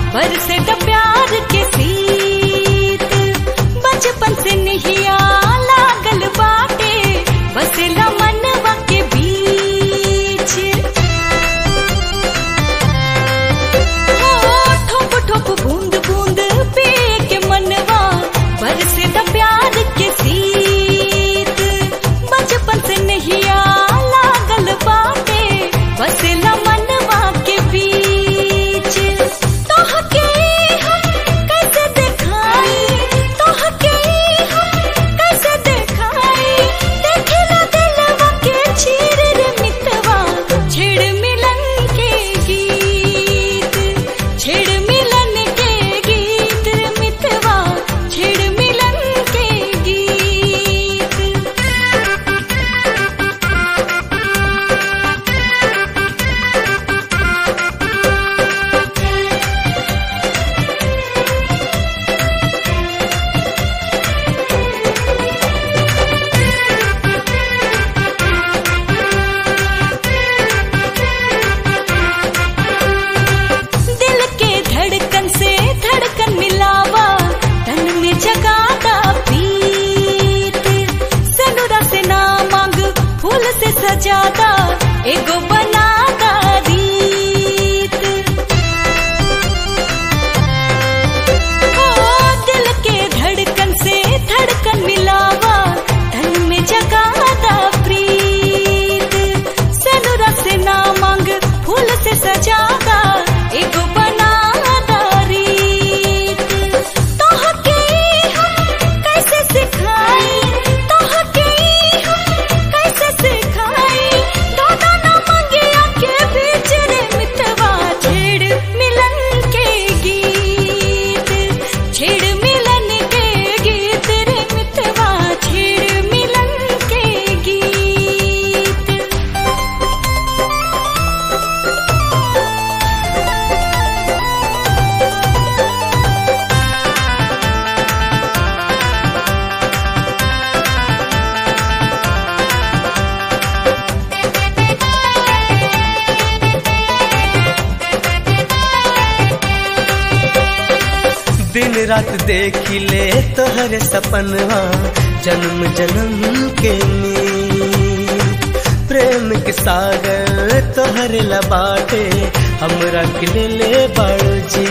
बरसे द प्यार के सीत बचपन से नहिया लागल बाटे बसेला मनवा के बीच हो, ठोप ठोप बूंद बूंद पी के मनवा बरसे द प्यार के सीत बचपन से नहिया लागल बाटे बसेला मनवा के बीच तोहके हम कैसे देखाई तोहके हम कैसे देखाई देखला दिलवा के चीर रे मितवा छेड़ मिलन के गीत छेड़ मिलन के गीत रे मितवा छेड़ मिलन के गीत दिल के धड़कन से धड़कन मिलावा तन में जगाता प्रीत सनुरा से ना मांग फूल से सजादा एगो बनादा रीत ओ दिल के धड़कन से धड़कन मिलावा तन में जगादा प्रीत सनुरा से ना मांग फूल से सजादा एगो बनादा रीत तोहके हम कैसे सिखाई तोहके हम कैसे सिखाई दादा ना मंगिया के बीच रे मितवा छेड़ मिलन के गीत छेड़ मिलन के गीत रे मितवा छेड़ मिलन के गीत दिन रात देखी ले तोहर सपनवा जन्म जन्म के नीत प्रेम के सागर तोहर लबाटे हमरा के ले ले बड़जी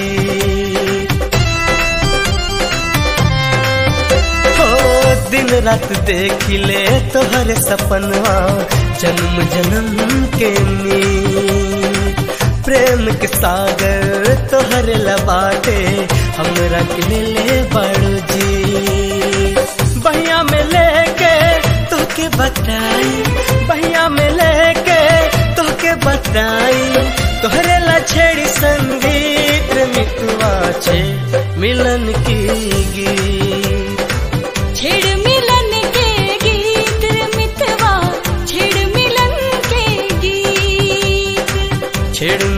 हो दिन रात देखी ले तोहर सपनवा जन्म जन्म के नीत प्रेम के सागर तोहर लबाटे हमरा के ले ले बड़जी बहिया में लेके तोके बताई बहिया में लेके तोके बताई तोहरे ला छेड़ी संगीत मितुआ छे मिलन की गीत छेड़ मिलन के गीत रे मितवा छेड़ मिलन के गीत छेड़